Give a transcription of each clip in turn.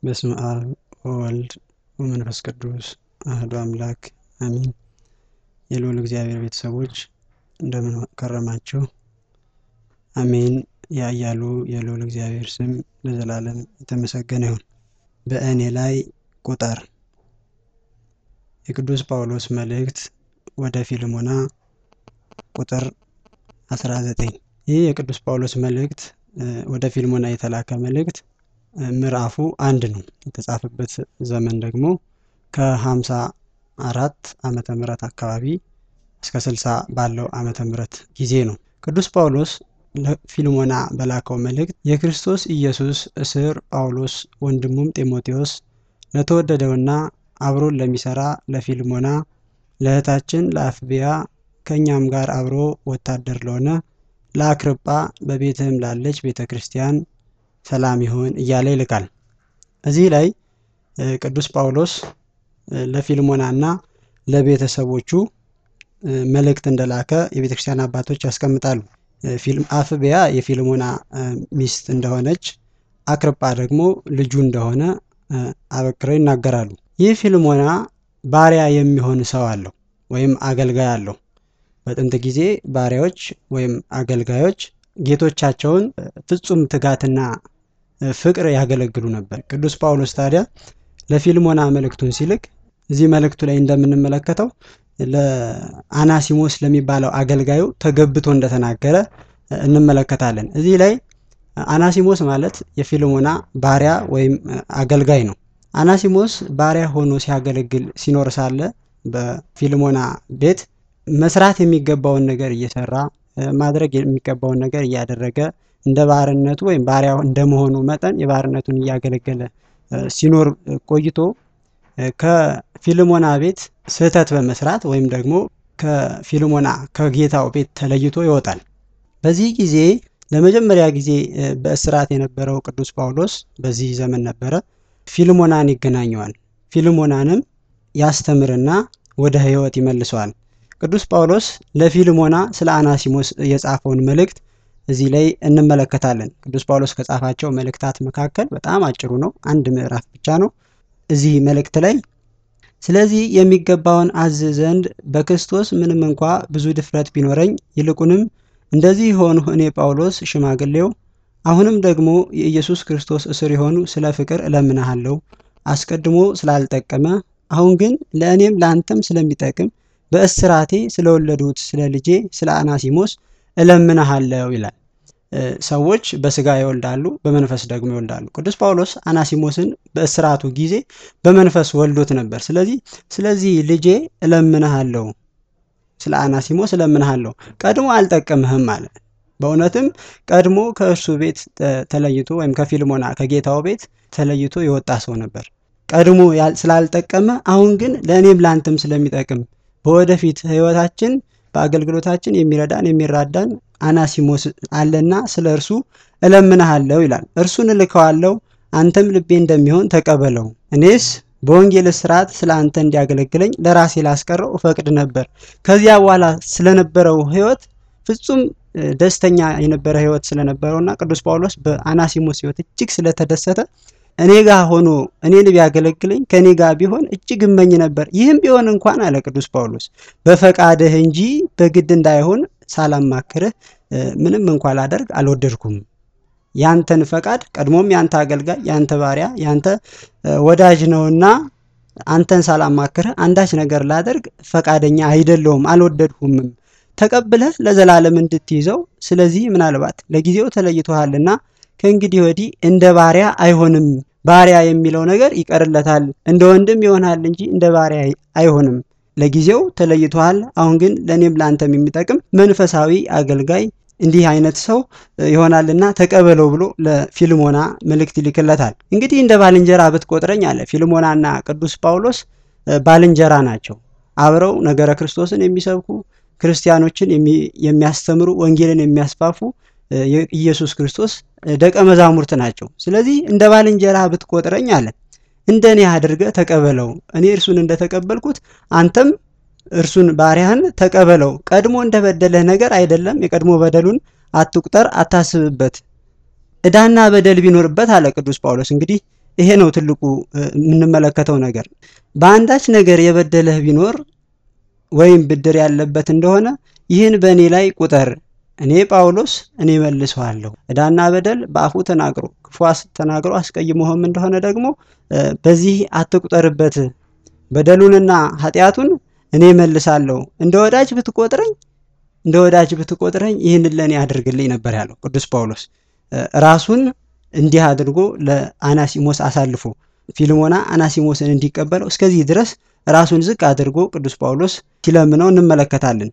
በስመ አብ ወወልድ ወመንፈስ ቅዱስ አህዱ አምላክ አሚን። የልዑል እግዚአብሔር ቤተሰቦች እንደምን ከረማችሁ? አሜን። ያያሉ የልዑል እግዚአብሔር ስም ለዘላለም የተመሰገነ ይሁን። በእኔ ላይ ቁጠር። የቅዱስ ጳውሎስ መልእክት ወደ ፊልሞና ቁጥር 19 ይህ የቅዱስ ጳውሎስ መልእክት ወደ ፊልሞና የተላከ መልእክት ምዕራፉ አንድ ነው። የተጻፈበት ዘመን ደግሞ ከሀምሳ አራት ዓመተ ምህረት አካባቢ እስከ ስልሳ ባለው ዓመተ ምህረት ጊዜ ነው። ቅዱስ ጳውሎስ ለፊልሞና በላከው መልእክት የክርስቶስ ኢየሱስ እስር ጳውሎስ ወንድሙም ጢሞቴዎስ ለተወደደውና አብሮን ለሚሰራ ለፊልሞና ለእህታችን ለአፍቢያ ከእኛም ጋር አብሮ ወታደር ለሆነ ለአክርጳ በቤትህም ላለች ቤተ ክርስቲያን ሰላም ይሁን እያለ ይልካል። እዚህ ላይ ቅዱስ ጳውሎስ ለፊልሞናና ለቤተሰቦቹ መልእክት እንደላከ የቤተ ክርስቲያን አባቶች ያስቀምጣሉ። አፍቢያ የፊልሞና ሚስት እንደሆነች፣ አክርጳ ደግሞ ልጁ እንደሆነ አበክረው ይናገራሉ። ይህ ፊልሞና ባሪያ የሚሆን ሰው አለው ወይም አገልጋይ አለው። በጥንት ጊዜ ባሪያዎች ወይም አገልጋዮች ጌቶቻቸውን ፍጹም ትጋትና ፍቅር ያገለግሉ ነበር። ቅዱስ ጳውሎስ ታዲያ ለፊልሞና መልእክቱን ሲልክ እዚህ መልእክቱ ላይ እንደምንመለከተው ለአናሲሞስ ለሚባለው አገልጋዩ ተገብቶ እንደተናገረ እንመለከታለን። እዚህ ላይ አናሲሞስ ማለት የፊልሞና ባሪያ ወይም አገልጋይ ነው። አናሲሞስ ባሪያ ሆኖ ሲያገለግል ሲኖር ሳለ በፊልሞና ቤት መስራት የሚገባውን ነገር እየሰራ ማድረግ የሚገባውን ነገር እያደረገ እንደ ባርነቱ ወይም ባሪያ እንደመሆኑ መጠን የባርነቱን እያገለገለ ሲኖር ቆይቶ ከፊልሞና ቤት ስህተት በመስራት ወይም ደግሞ ከፊልሞና ከጌታው ቤት ተለይቶ ይወጣል። በዚህ ጊዜ ለመጀመሪያ ጊዜ በእስራት የነበረው ቅዱስ ጳውሎስ በዚህ ዘመን ነበረ። ፊልሞናን ይገናኘዋል። ፊልሞናንም ያስተምርና ወደ ሕይወት ይመልሰዋል። ቅዱስ ጳውሎስ ለፊልሞና ስለ አናሲሞስ የጻፈውን መልእክት እዚህ ላይ እንመለከታለን። ቅዱስ ጳውሎስ ከጻፋቸው መልእክታት መካከል በጣም አጭሩ ነው፣ አንድ ምዕራፍ ብቻ ነው። እዚህ መልእክት ላይ ስለዚህ የሚገባውን አዝ ዘንድ በክርስቶስ ምንም እንኳ ብዙ ድፍረት ቢኖረኝ ይልቁንም እንደዚህ የሆኑ እኔ ጳውሎስ ሽማግሌው አሁንም ደግሞ የኢየሱስ ክርስቶስ እስር የሆኑ ስለ ፍቅር እለምንሃለሁ አስቀድሞ ስላልጠቀመ አሁን ግን ለእኔም ለአንተም ስለሚጠቅም በእስራቴ ስለወለዱት ስለ ልጄ ስለ አናሲሞስ እለምንሃለሁ ይላል። ሰዎች በስጋ ይወልዳሉ፣ በመንፈስ ደግሞ ይወልዳሉ። ቅዱስ ጳውሎስ አናሲሞስን በእስራቱ ጊዜ በመንፈስ ወልዶት ነበር። ስለዚህ ስለዚህ ልጄ እለምንሃለሁ፣ ስለ አናሲሞስ እለምንሃለሁ፣ ቀድሞ አልጠቀምህም አለ። በእውነትም ቀድሞ ከእርሱ ቤት ተለይቶ ወይም ከፊልሞና ከጌታው ቤት ተለይቶ የወጣ ሰው ነበር። ቀድሞ ስላልጠቀመ አሁን ግን ለእኔም ለአንተም ስለሚጠቅም በወደፊት ሕይወታችን በአገልግሎታችን የሚረዳን የሚራዳን አናሲሞስ አለና ስለ እርሱ እለምንሃለሁ ይላል። እርሱን እልከዋለሁ፣ አንተም ልቤ እንደሚሆን ተቀበለው። እኔስ በወንጌል ስርዓት ስለ አንተ እንዲያገለግለኝ ለራሴ ላስቀረው እፈቅድ ነበር። ከዚያ በኋላ ስለነበረው ሕይወት ፍጹም ደስተኛ የነበረ ሕይወት ስለነበረውና ቅዱስ ጳውሎስ በአናሲሞስ ሕይወት እጅግ ስለተደሰተ እኔ ጋር ሆኖ እኔን ቢያገለግለኝ ከእኔ ጋር ቢሆን እጅግ እመኝ ነበር። ይህም ቢሆን እንኳን አለ ቅዱስ ጳውሎስ በፈቃድህ እንጂ በግድ እንዳይሆን ሳላማክርህ ምንም እንኳ ላደርግ አልወደድኩም። ያንተን ፈቃድ ቀድሞም ያንተ አገልጋይ ያንተ ባሪያ ያንተ ወዳጅ ነውና አንተን ሳላማክርህ አንዳች ነገር ላደርግ ፈቃደኛ አይደለሁም፣ አልወደድሁምም። ተቀብለህ ለዘላለም እንድትይዘው ስለዚህ ምናልባት ለጊዜው ተለይቶሃልና ከእንግዲህ ወዲህ እንደ ባሪያ አይሆንም። ባሪያ የሚለው ነገር ይቀርለታል፣ እንደ ወንድም ይሆናል እንጂ እንደ ባሪያ አይሆንም። ለጊዜው ተለይቶሃል። አሁን ግን ለእኔም ለአንተም የሚጠቅም መንፈሳዊ አገልጋይ እንዲህ አይነት ሰው ይሆናልና ተቀበለው ብሎ ለፊልሞና መልእክት ይልክለታል። እንግዲህ እንደ ባልንጀራ ብትቆጥረኝ አለ። ፊልሞናና ቅዱስ ጳውሎስ ባልንጀራ ናቸው። አብረው ነገረ ክርስቶስን የሚሰብኩ ክርስቲያኖችን የሚያስተምሩ ወንጌልን የሚያስፋፉ የኢየሱስ ክርስቶስ ደቀ መዛሙርት ናቸው። ስለዚህ እንደ ባልንጀራ ብትቆጥረኝ አለ እንደ እኔ አድርገህ ተቀበለው። እኔ እርሱን እንደተቀበልኩት አንተም እርሱን ባሪያህን ተቀበለው። ቀድሞ እንደበደለህ ነገር አይደለም። የቀድሞ በደሉን አትቁጠር፣ አታስብበት። ዕዳና በደል ቢኖርበት አለ ቅዱስ ጳውሎስ እንግዲህ ይሄ ነው ትልቁ የምንመለከተው ነገር። በአንዳች ነገር የበደለህ ቢኖር ወይም ብድር ያለበት እንደሆነ ይህን በእኔ ላይ ቁጠር፣ እኔ ጳውሎስ እኔ መልሰዋለሁ። ዕዳና በደል በአፉ ተናግሮ ክፉ ተናግሮ አስቀይሞህም እንደሆነ ደግሞ በዚህ አትቁጠርበት፣ በደሉንና ኃጢአቱን እኔ መልሳለሁ። እንደ ወዳጅ ብትቆጥረኝ እንደ ወዳጅ ብትቆጥረኝ ይህንን ለእኔ አድርግልኝ ነበር ያለው ቅዱስ ጳውሎስ ራሱን እንዲህ አድርጎ ለአናሲሞስ አሳልፎ ፊልሞና አናሲሞስን እንዲቀበለው እስከዚህ ድረስ ራሱን ዝቅ አድርጎ ቅዱስ ጳውሎስ ሲለምነው እንመለከታለን።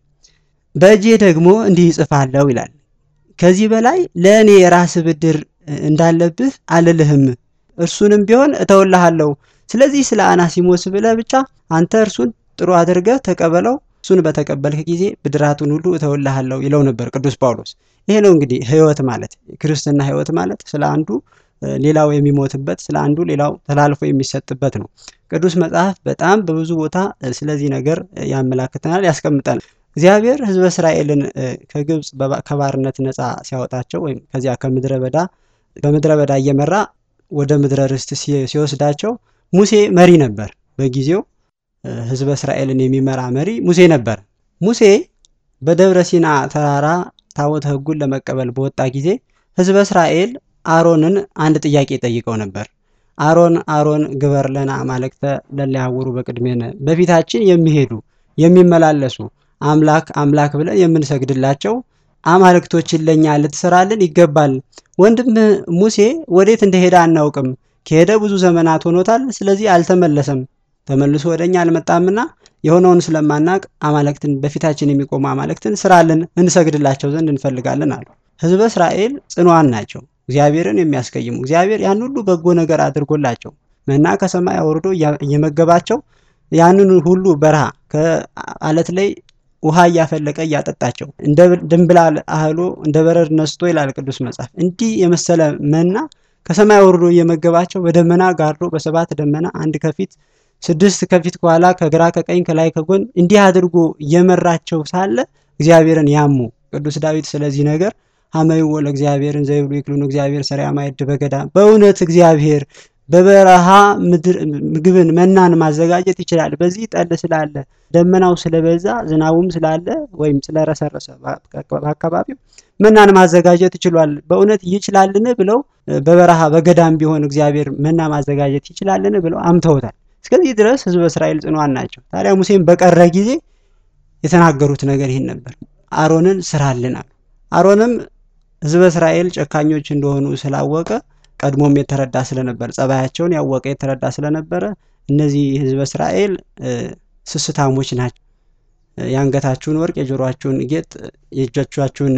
በእጄ ደግሞ እንዲህ ይጽፋለሁ ይላል። ከዚህ በላይ ለእኔ የራስ ብድር እንዳለብህ አልልህም፣ እርሱንም ቢሆን እተውልሃለሁ። ስለዚህ ስለ አናሲሞስ ብለህ ብቻ አንተ እርሱን ጥሩ አድርገህ ተቀበለው፣ እሱን በተቀበልክ ጊዜ ብድራቱን ሁሉ እተውልሃለሁ ይለው ነበር ቅዱስ ጳውሎስ። ይሄ ነው እንግዲህ ሕይወት ማለት ክርስትና ሕይወት ማለት ስለ አንዱ ሌላው የሚሞትበት ስለ አንዱ ሌላው ተላልፎ የሚሰጥበት ነው። ቅዱስ መጽሐፍ በጣም በብዙ ቦታ ስለዚህ ነገር ያመላክተናል፣ ያስቀምጣል። እግዚአብሔር ሕዝበ እስራኤልን ከግብፅ ከባርነት ነፃ ሲያወጣቸው ወይም ከዚያ ከምድረ በዳ በምድረ በዳ እየመራ ወደ ምድረ ርስት ሲወስዳቸው ሙሴ መሪ ነበር። በጊዜው ሕዝበ እስራኤልን የሚመራ መሪ ሙሴ ነበር። ሙሴ በደብረ ሲና ተራራ ታቦተ ሕጉን ለመቀበል በወጣ ጊዜ ሕዝበ እስራኤል አሮንን አንድ ጥያቄ ጠይቀው ነበር። አሮን አሮን ግበር ለነ አማልክተ ለሊያውሩ በቅድሜነ በፊታችን የሚሄዱ የሚመላለሱ አምላክ አምላክ ብለን የምንሰግድላቸው አማልክቶችን ለኛ ልትሰራልን ይገባል። ወንድም ሙሴ ወዴት እንደሄደ አናውቅም። ከሄደ ብዙ ዘመናት ሆኖታል። ስለዚህ አልተመለሰም። ተመልሶ ወደኛ አልመጣምና የሆነውን ስለማናቅ አማልክትን በፊታችን የሚቆሙ አማልክትን ስራልን እንሰግድላቸው ዘንድ እንፈልጋለን አሉ። ህዝበ እስራኤል ጽኗን ናቸው። እግዚአብሔርን የሚያስቀይሙ እግዚአብሔር ያን ሁሉ በጎ ነገር አድርጎላቸው መና ከሰማይ አውርዶ እየመገባቸው ያንን ሁሉ በረሃ ከአለት ላይ ውሃ እያፈለቀ እያጠጣቸው እንደ ድንብላል አህሎ እንደ በረድ ነስቶ ይላል ቅዱስ መጽሐፍ። እንዲህ የመሰለ መና ከሰማይ አውርዶ እየመገባቸው በደመና ጋርዶ በሰባት ደመና አንድ ከፊት ስድስት ከፊት ከኋላ ከግራ ከቀኝ ከላይ ከጎን እንዲህ አድርጎ እየመራቸው ሳለ እግዚአብሔርን ያሙ ቅዱስ ዳዊት ስለዚህ ነገር ሀመይዎ ለእግዚአብሔርን ዘይብሉ ይክሉን እግዚአብሔር ሰሪያ ማየድ በገዳም በእውነት እግዚአብሔር በበረሃ ምግብን መናን ማዘጋጀት ይችላል። በዚህ ጠል ስላለ ደመናው ስለበዛ ዝናቡም ስላለ ወይም ስለረሰረሰ በአካባቢው መናን ማዘጋጀት ይችሏል። በእውነት ይችላልን ብለው በበረሃ በገዳም ቢሆን እግዚአብሔር መና ማዘጋጀት ይችላልን ብለው አምተውታል። እስከዚህ ድረስ ህዝበ እስራኤል ጽኗን ናቸው። ታዲያ ሙሴም በቀረ ጊዜ የተናገሩት ነገር ይህን ነበር። አሮንን ስራልን አሉ። አሮንም ህዝበ እስራኤል ጨካኞች እንደሆኑ ስላወቀ ቀድሞም የተረዳ ስለነበር ጸባያቸውን ያወቀ የተረዳ ስለነበረ እነዚህ ህዝበ እስራኤል ስስታሞች ናቸው፣ የአንገታችሁን ወርቅ፣ የጆሮአችሁን ጌጥ፣ የእጆቻችሁን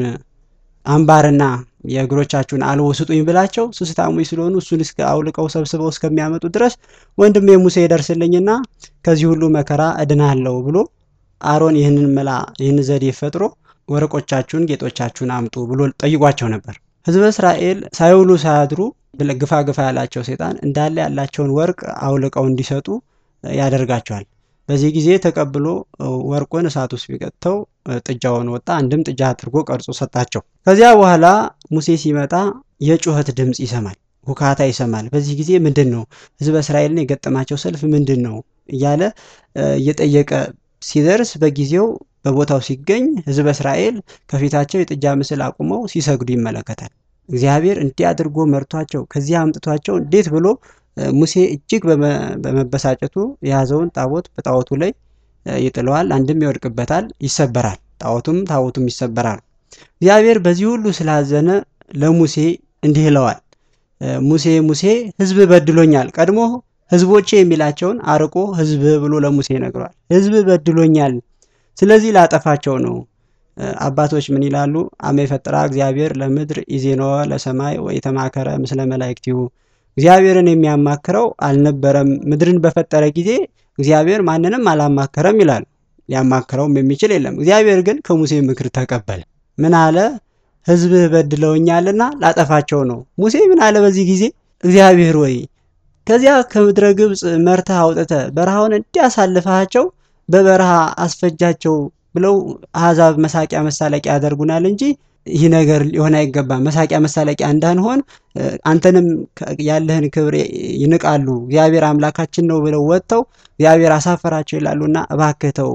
አምባርና የእግሮቻችሁን አልቦ ስጡኝ ብላቸው ስስታሞች ስለሆኑ እሱን እስከ አውልቀው ሰብስበው እስከሚያመጡ ድረስ ወንድሜ ሙሴ ይደርስልኝና ከዚህ ሁሉ መከራ እድናለሁ ብሎ አሮን ይህንን መላ ይህን ዘዴ ፈጥሮ ወርቆቻችሁን ጌጦቻችሁን አምጡ ብሎ ጠይቋቸው ነበር። ህዝበ እስራኤል ሳይውሉ ሳያድሩ ግፋ ግፋ ያላቸው ሴጣን እንዳለ ያላቸውን ወርቅ አውልቀው እንዲሰጡ ያደርጋቸዋል። በዚህ ጊዜ ተቀብሎ ወርቁን እሳት ውስጥ ቢቀጥተው ጥጃውን ወጣ። አንድም ጥጃ አድርጎ ቀርጾ ሰጣቸው። ከዚያ በኋላ ሙሴ ሲመጣ የጩኸት ድምፅ ይሰማል፣ ሁካታ ይሰማል። በዚህ ጊዜ ምንድን ነው ህዝበ እስራኤልን የገጠማቸው ሰልፍ ምንድን ነው እያለ እየጠየቀ ሲደርስ በጊዜው በቦታው ሲገኝ ህዝበ እስራኤል ከፊታቸው የጥጃ ምስል አቁመው ሲሰግዱ ይመለከታል። እግዚአብሔር እንዲህ አድርጎ መርቷቸው ከዚህ አምጥቷቸው እንዴት ብሎ ሙሴ እጅግ በመበሳጨቱ የያዘውን ጣዖት በጣዖቱ ላይ ይጥለዋል። አንድም ይወድቅበታል፣ ይሰበራል። ጣዖቱም ታቦቱም ይሰበራሉ። እግዚአብሔር በዚህ ሁሉ ስላዘነ ለሙሴ እንዲህ ይለዋል። ሙሴ ሙሴ ህዝብ በድሎኛል። ቀድሞ ህዝቦቼ የሚላቸውን አርቆ ህዝብ ብሎ ለሙሴ ይነግረዋል። ህዝብ በድሎኛል፣ ስለዚህ ላጠፋቸው ነው። አባቶች ምን ይላሉ? አመ የፈጠራ እግዚአብሔር ለምድር ኢዜኖ ለሰማይ ወኢተማከረ ምስለ መላእክቲሁ እግዚአብሔርን የሚያማክረው አልነበረም። ምድርን በፈጠረ ጊዜ እግዚአብሔር ማንንም አላማከረም ይላሉ። ሊያማክረውም የሚችል የለም። እግዚአብሔር ግን ከሙሴ ምክር ተቀበለ። ምን አለ? ህዝብህ በድለውኛልና ላጠፋቸው ነው። ሙሴ ምን አለ? በዚህ ጊዜ እግዚአብሔር ወይ ከዚያ ከምድረ ግብፅ መርተህ አውጥተህ በረሃውን እንዲያሳልፈሃቸው በበረሃ አስፈጃቸው ብለው አሕዛብ መሳቂያ መሳለቂያ ያደርጉናል እንጂ ይህ ነገር ሊሆን አይገባም፣ መሳቂያ መሳለቂያ እንዳንሆን አንተንም ያለህን ክብር ይንቃሉ፣ እግዚአብሔር አምላካችን ነው ብለው ወጥተው እግዚአብሔር አሳፈራቸው ይላሉና እባክህ ተው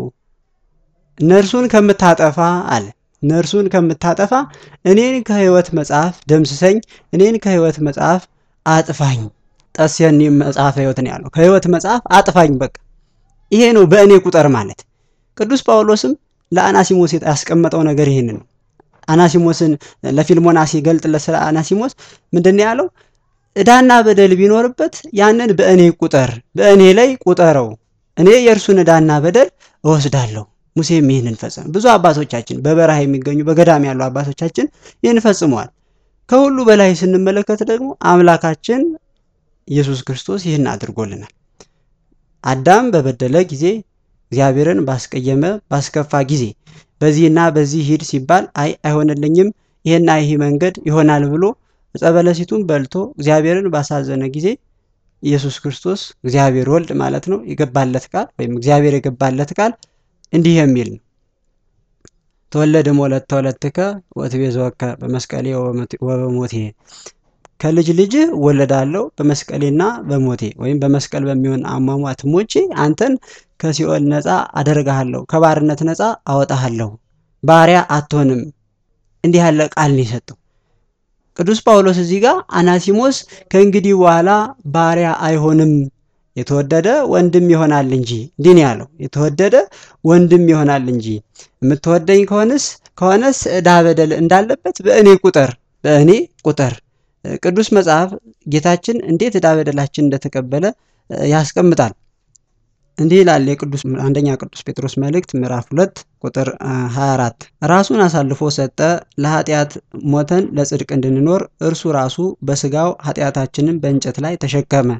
እነርሱን ከምታጠፋ አለ እነርሱን ከምታጠፋ እኔን ከሕይወት መጽሐፍ ደምስሰኝ፣ እኔን ከሕይወት መጽሐፍ አጥፋኝ። ጠስየኒ መጽሐፈ ሕይወት ነው ያለው። ከሕይወት መጽሐፍ አጥፋኝ። በቃ ይሄ ነው በእኔ ቁጠር ማለት። ቅዱስ ጳውሎስም ለአናሲሞስ ያስቀመጠው ነገር ይህን ነው። አናሲሞስን ለፊልሞና ሲገልጥለት ስለ አናሲሞስ ምንድን ነው ያለው? ዕዳና በደል ቢኖርበት ያንን በእኔ ቁጠር፣ በእኔ ላይ ቁጠረው፣ እኔ የእርሱን ዕዳና በደል እወስዳለሁ። ሙሴም ይህንን ፈጸመ። ብዙ አባቶቻችን በበረሃ የሚገኙ በገዳም ያሉ አባቶቻችን ይህን ፈጽመዋል። ከሁሉ በላይ ስንመለከት ደግሞ አምላካችን ኢየሱስ ክርስቶስ ይህን አድርጎልናል። አዳም በበደለ ጊዜ እግዚአብሔርን ባስቀየመ ባስከፋ ጊዜ በዚህና በዚህ ሂድ ሲባል አይ አይሆንልኝም፣ ይህና ይህ መንገድ ይሆናል ብሎ ዕፀ በለሲቱን በልቶ እግዚአብሔርን ባሳዘነ ጊዜ ኢየሱስ ክርስቶስ እግዚአብሔር ወልድ ማለት ነው የገባለት ቃል ወይም እግዚአብሔር የገባለት ቃል እንዲህ የሚል ነው። ተወለድም ወለተ ወለትከ ወትቤዘወከ በመስቀሌ ወበሞቴ ከልጅ ልጅህ እወለዳለሁ በመስቀሌና በሞቴ ወይም በመስቀል በሚሆን አሟሟት ሞቼ አንተን ከሲኦል ነፃ አደርግሃለሁ፣ ከባርነት ነፃ አወጣሃለሁ፣ ባሪያ አትሆንም። እንዲህ ያለ ቃል ነው የሰጠው ቅዱስ ጳውሎስ። እዚህ ጋር አናሲሞስ ከእንግዲህ በኋላ ባሪያ አይሆንም የተወደደ ወንድም ይሆናል እንጂ እንዲህ ነው ያለው። የተወደደ ወንድም ይሆናል እንጂ የምትወደኝ ከሆነስ ከሆነስ ዕዳ በደል እንዳለበት በእኔ ቁጠር በእኔ ቁጠር። ቅዱስ መጽሐፍ ጌታችን እንዴት ዕዳ በደላችን እንደተቀበለ ያስቀምጣል። እንዲህ ይላል የቅዱስ አንደኛ ቅዱስ ጴጥሮስ መልእክት ምዕራፍ ሁለት ቁጥር 24 ራሱን አሳልፎ ሰጠ ለኃጢአት ሞተን ለጽድቅ እንድንኖር እርሱ ራሱ በስጋው ኃጢአታችንን በእንጨት ላይ ተሸከመ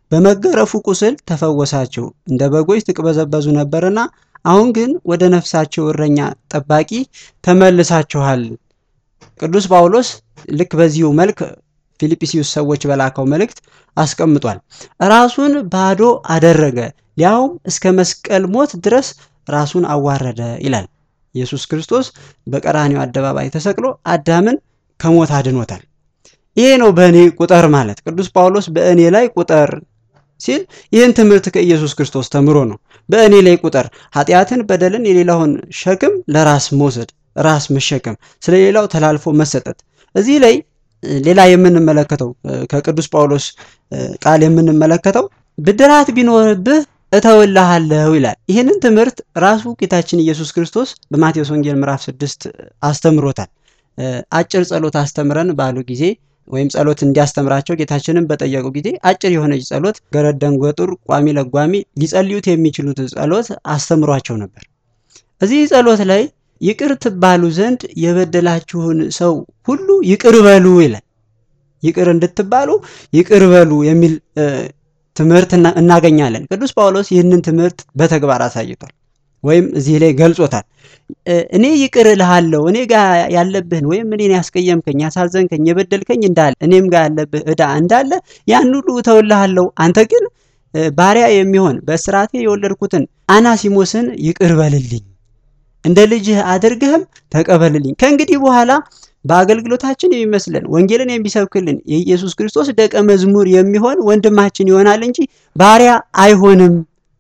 በመገረፉ ቁስል ተፈወሳችሁ። እንደ በጎች ትቅበዘበዙ ነበርና አሁን ግን ወደ ነፍሳቸው እረኛ ጠባቂ ተመልሳችኋል። ቅዱስ ጳውሎስ ልክ በዚሁ መልክ ፊልጵስዩስ ሰዎች በላከው መልእክት አስቀምጧል። ራሱን ባዶ አደረገ፣ ሊያውም እስከ መስቀል ሞት ድረስ ራሱን አዋረደ ይላል። ኢየሱስ ክርስቶስ በቀራኒው አደባባይ ተሰቅሎ አዳምን ከሞት አድኖታል። ይሄ ነው በእኔ ቁጠር ማለት። ቅዱስ ጳውሎስ በእኔ ላይ ቁጠር ሲል ይህን ትምህርት ከኢየሱስ ክርስቶስ ተምሮ ነው። በእኔ ላይ ቁጠር፣ ኃጢአትን፣ በደልን፣ የሌላውን ሸክም ለራስ መውሰድ፣ ራስ መሸከም፣ ስለ ሌላው ተላልፎ መሰጠት። እዚህ ላይ ሌላ የምንመለከተው ከቅዱስ ጳውሎስ ቃል የምንመለከተው ብድራት ቢኖርብህ እተውልሃለሁ ይላል። ይህንን ትምህርት ራሱ ጌታችን ኢየሱስ ክርስቶስ በማቴዎስ ወንጌል ምዕራፍ ስድስት አስተምሮታል። አጭር ጸሎት አስተምረን ባሉ ጊዜ ወይም ጸሎት እንዲያስተምራቸው ጌታችንን በጠየቁ ጊዜ አጭር የሆነች ጸሎት ገረድ ደንገጡር ቋሚ ለጓሚ ሊጸልዩት የሚችሉት ጸሎት አስተምሯቸው ነበር። እዚህ ጸሎት ላይ ይቅር ትባሉ ዘንድ የበደላችሁን ሰው ሁሉ ይቅር በሉ ይላል። ይቅር እንድትባሉ ይቅር በሉ የሚል ትምህርት እናገኛለን። ቅዱስ ጳውሎስ ይህንን ትምህርት በተግባር አሳይቷል ወይም እዚህ ላይ ገልጾታል። እኔ ይቅር እልሃለሁ እኔ ጋር ያለብህን ወይም እኔን ያስቀየምከኝ፣ ያሳዘንከኝ፣ የበደልከኝ እንዳለ እኔም ጋር ያለብህ ዕዳ እንዳለ ያን ሁሉ እተውልሃለሁ። አንተ ግን ባሪያ የሚሆን በእስራቴ የወለድኩትን አናሲሞስን ይቅር በልልኝ፣ እንደ ልጅህ አድርገህም ተቀበልልኝ። ከእንግዲህ በኋላ በአገልግሎታችን የሚመስለን ወንጌልን የሚሰብክልን የኢየሱስ ክርስቶስ ደቀ መዝሙር የሚሆን ወንድማችን ይሆናል እንጂ ባሪያ አይሆንም።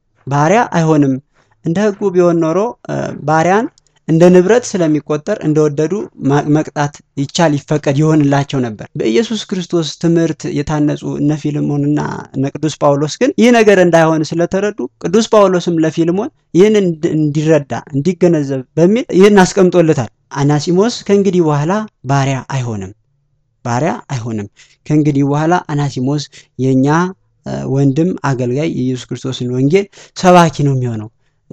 ባሪያ አይሆንም። እንደ ሕጉ ቢሆን ኖሮ ባሪያን እንደ ንብረት ስለሚቆጠር እንደወደዱ መቅጣት ይቻል ይፈቀድ ይሆንላቸው ነበር። በኢየሱስ ክርስቶስ ትምህርት የታነጹ እነ ፊልሞንና እነ ቅዱስ ጳውሎስ ግን ይህ ነገር እንዳይሆን ስለተረዱ ቅዱስ ጳውሎስም ለፊልሞን ይህን እንዲረዳ እንዲገነዘብ በሚል ይህን አስቀምጦለታል። አናሲሞስ ከእንግዲህ በኋላ ባሪያ አይሆንም፣ ባሪያ አይሆንም። ከእንግዲህ በኋላ አናሲሞስ የእኛ ወንድም አገልጋይ የኢየሱስ ክርስቶስን ወንጌል ሰባኪ ነው የሚሆነው።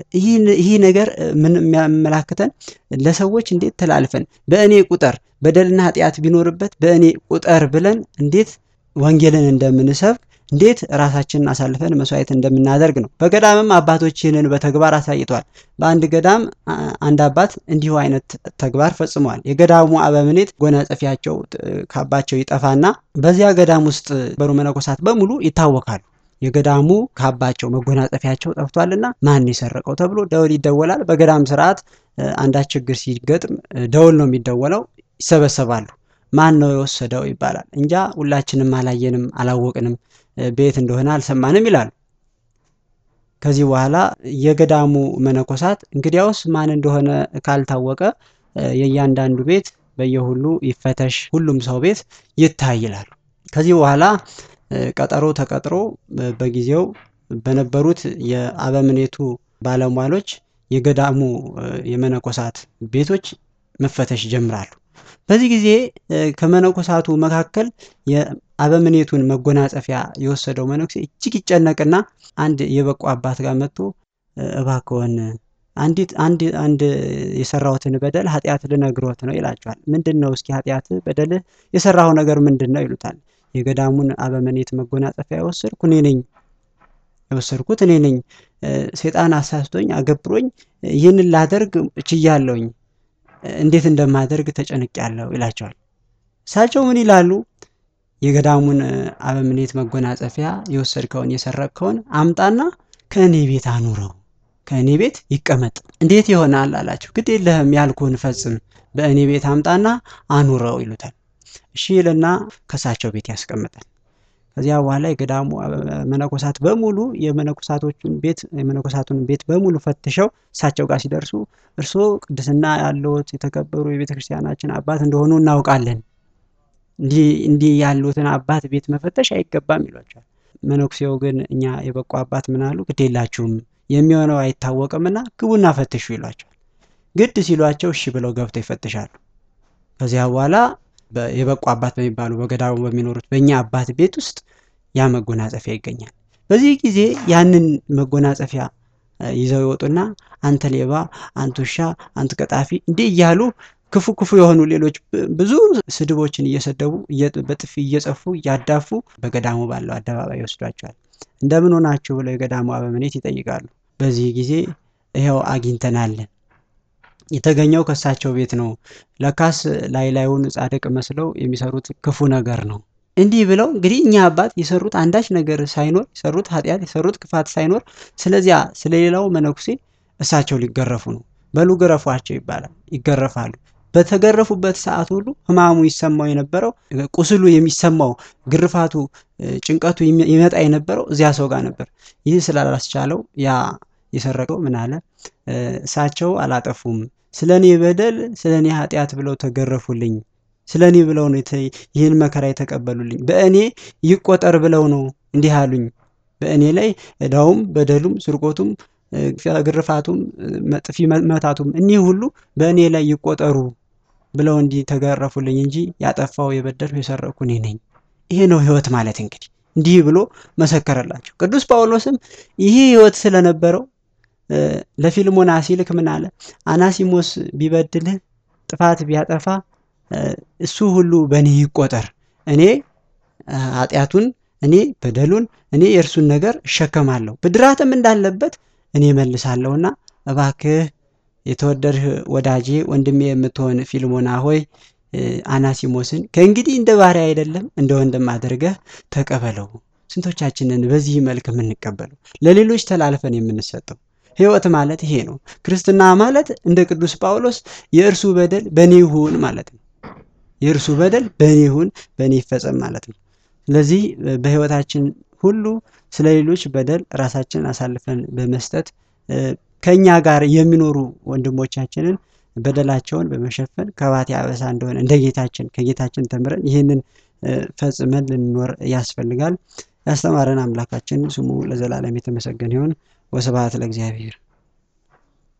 ይህ ነገር ምን የሚያመላክተን ለሰዎች እንዴት ተላልፈን በእኔ ቁጠር በደልና ኃጢአት ቢኖርበት በእኔ ቁጠር ብለን እንዴት ወንጌልን እንደምንሰብክ እንዴት ራሳችንን አሳልፈን መስዋዕት እንደምናደርግ ነው። በገዳምም አባቶች ይህንን በተግባር አሳይተዋል። በአንድ ገዳም አንድ አባት እንዲሁ አይነት ተግባር ፈጽመዋል። የገዳሙ አበምኔት ጎናጸፊያቸው ካባቸው ይጠፋና በዚያ ገዳም ውስጥ በሩ መነኮሳት በሙሉ ይታወካሉ። የገዳሙ ካባቸው መጎናጸፊያቸው ጠፍቷልና ማን የሰረቀው ተብሎ ደውል ይደወላል። በገዳም ስርዓት አንዳች ችግር ሲገጥም ደውል ነው የሚደወለው። ይሰበሰባሉ። ማን ነው የወሰደው ይባላል። እንጃ ሁላችንም አላየንም፣ አላወቅንም፣ ቤት እንደሆነ አልሰማንም ይላሉ። ከዚህ በኋላ የገዳሙ መነኮሳት እንግዲያውስ ማን እንደሆነ ካልታወቀ የእያንዳንዱ ቤት በየሁሉ ይፈተሽ፣ ሁሉም ሰው ቤት ይታይ ይላሉ። ከዚህ በኋላ ቀጠሮ ተቀጥሮ በጊዜው በነበሩት የአበምኔቱ ባለሟሎች የገዳሙ የመነኮሳት ቤቶች መፈተሽ ይጀምራሉ። በዚህ ጊዜ ከመነኮሳቱ መካከል የአበምኔቱን መጎናጸፊያ የወሰደው መነኩሴ እጅግ ይጨነቅና አንድ የበቁ አባት ጋር መጥቶ እባክዎን አንዲት አንድ አንድ የሰራሁትን በደል ኃጢአት ልነግሮት ነው ይላቸዋል። ምንድን ነው እስኪ ኃጢአት በደልህ የሰራው ነገር ምንድን ነው ይሉታል። የገዳሙን አበምኔት መጎናጸፊያ የወሰድኩ እኔ ነኝ የወሰድኩት እኔ ነኝ። ሴጣን አሳስቶኝ አገብሮኝ ይህንን ላደርግ ችያለሁኝ። እንዴት እንደማደርግ ተጨንቄያለሁ ይላቸዋል። እሳቸው ምን ይላሉ? የገዳሙን አበምኔት መጎናጸፊያ የወሰድከውን የሰረቅከውን አምጣና ከእኔ ቤት አኑረው፣ ከእኔ ቤት ይቀመጥ። እንዴት ይሆናል አላቸው። ግድ የለህም ያልኩህን ፈጽም፣ በእኔ ቤት አምጣና አኑረው ይሉታል። እሺ ይልና ከእሳቸው ቤት ያስቀምጣል። ከዚያ በኋላ የገዳሙ መነኮሳት በሙሉ የመነኮሳቶቹን ቤት የመነኮሳቱን ቤት በሙሉ ፈትሸው እሳቸው ጋር ሲደርሱ እርስዎ ቅድስና ያለዎት የተከበሩ የቤተ ክርስቲያናችን አባት እንደሆኑ እናውቃለን። እንዲህ ያሉትን አባት ቤት መፈተሽ አይገባም ይሏቸዋል። መነኩሴው ግን እኛ የበቁ አባት ምን አሉ? ግድ የላችሁም የሚሆነው አይታወቅምና ግቡና ፈትሹ ይሏቸዋል። ግድ ሲሏቸው እሺ ብለው ገብተው ይፈትሻሉ። ከዚያ በኋላ የበቁ አባት በሚባሉ በገዳሙ በሚኖሩት በእኛ አባት ቤት ውስጥ ያ መጎናጸፊያ ይገኛል። በዚህ ጊዜ ያንን መጎናጸፊያ ይዘው ይወጡና አንተ ሌባ፣ አንተ ውሻ፣ አንተ ቀጣፊ እንዲህ እያሉ ክፉ ክፉ የሆኑ ሌሎች ብዙ ስድቦችን እየሰደቡ በጥፊ እየጸፉ እያዳፉ በገዳሙ ባለው አደባባይ ይወስዷቸዋል። እንደምን ሆናችሁ ብለው የገዳሙ አበምኔት ይጠይቃሉ። በዚህ ጊዜ ይኸው አግኝተናለን የተገኘው ከእሳቸው ቤት ነው። ለካስ ላይ ላዩን ጻድቅ መስለው የሚሰሩት ክፉ ነገር ነው። እንዲህ ብለው እንግዲህ እኛ አባት የሰሩት አንዳች ነገር ሳይኖር የሰሩት ኃጢአት የሰሩት ክፋት ሳይኖር ስለዚያ ስለሌላው መነኩሴ እሳቸው ሊገረፉ ነው። በሉ ገረፏቸው ይባላል። ይገረፋሉ። በተገረፉበት ሰዓት ሁሉ ሕማሙ ይሰማው የነበረው ቁስሉ የሚሰማው ግርፋቱ፣ ጭንቀቱ ይመጣ የነበረው እዚያ ሰው ጋር ነበር። ይህ ስላላስቻለው ያ የሰረቀው ምን አለ? እሳቸው አላጠፉም። ስለ እኔ በደል ስለ እኔ ኃጢአት ብለው ተገረፉልኝ። ስለ እኔ ብለው ነው ይህን መከራ የተቀበሉልኝ። በእኔ ይቆጠር ብለው ነው እንዲህ አሉኝ። በእኔ ላይ ዕዳውም በደሉም ስርቆቱም ግርፋቱም ጥፊ መታቱም እኒህ ሁሉ በእኔ ላይ ይቆጠሩ ብለው እንዲህ ተገረፉልኝ እንጂ ያጠፋው የበደልሁ የሰረቅኩ እኔ ነኝ። ይሄ ነው ህይወት ማለት እንግዲህ እንዲህ ብሎ መሰከረላቸው። ቅዱስ ጳውሎስም ይህ ህይወት ስለነበረው ለፊልሞና ሲልክ ምን አለ? አናሲሞስ ቢበድልህ ጥፋት ቢያጠፋ እሱ ሁሉ በእኔ ይቆጠር፣ እኔ ኃጢአቱን፣ እኔ በደሉን፣ እኔ የእርሱን ነገር እሸከማለሁ፣ ብድራትም እንዳለበት እኔ መልሳለሁና እባክህ የተወደድህ ወዳጄ ወንድሜ የምትሆን ፊልሞና ሆይ አናሲሞስን ከእንግዲህ እንደ ባሪያ አይደለም እንደ ወንድም አድርገህ ተቀበለው። ስንቶቻችንን በዚህ መልክ የምንቀበለው ለሌሎች ተላልፈን የምንሰጠው? ህይወት ማለት ይሄ ነው። ክርስትና ማለት እንደ ቅዱስ ጳውሎስ የእርሱ በደል በእኔ ይሁን ማለት ነው። የእርሱ በደል በእኔ ይሁን፣ በእኔ ይፈጸም ማለት ነው። ስለዚህ በህይወታችን ሁሉ ስለ ሌሎች በደል ራሳችንን አሳልፈን በመስጠት ከእኛ ጋር የሚኖሩ ወንድሞቻችንን በደላቸውን በመሸፈን ከባቴ አበሳ እንደሆነ እንደ ጌታችን ከጌታችን ተምረን ይህንን ፈጽመን ልንኖር ያስፈልጋል። ያስተማረን አምላካችን ስሙ ለዘላለም የተመሰገነ ይሁን። ወስብሐት ለእግዚአብሔር።